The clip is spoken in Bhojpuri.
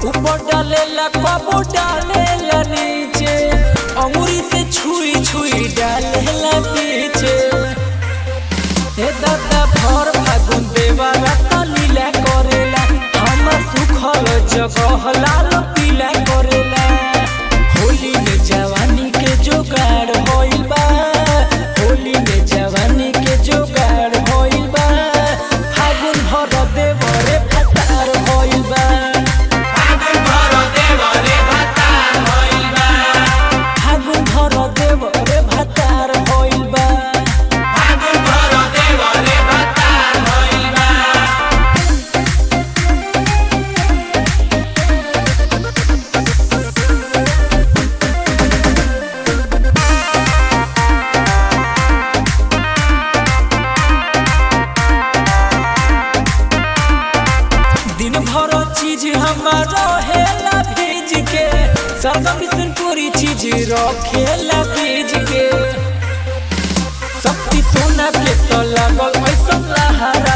ऊपर डालेला कबो डालेला नीचे अंगुरी से छुई छुई डालेला पीछे हे दादा भर फागुन देवारा त लीला करेला हमर सुखल जगह लाल पीला करेला होली में जवानी के जोगाड़ होइल बा होली में जवानी के जोगाड़ होइल बा फागुन भर देवरे फटार होइल बा फागुन भर देवरे फटार होइल बा दिन भर चीज हमारा हेला भेज के सरदा बिसनपुरी चीज रखेला भेज के शक्ति सोना के तो लागल ऐसा लहरा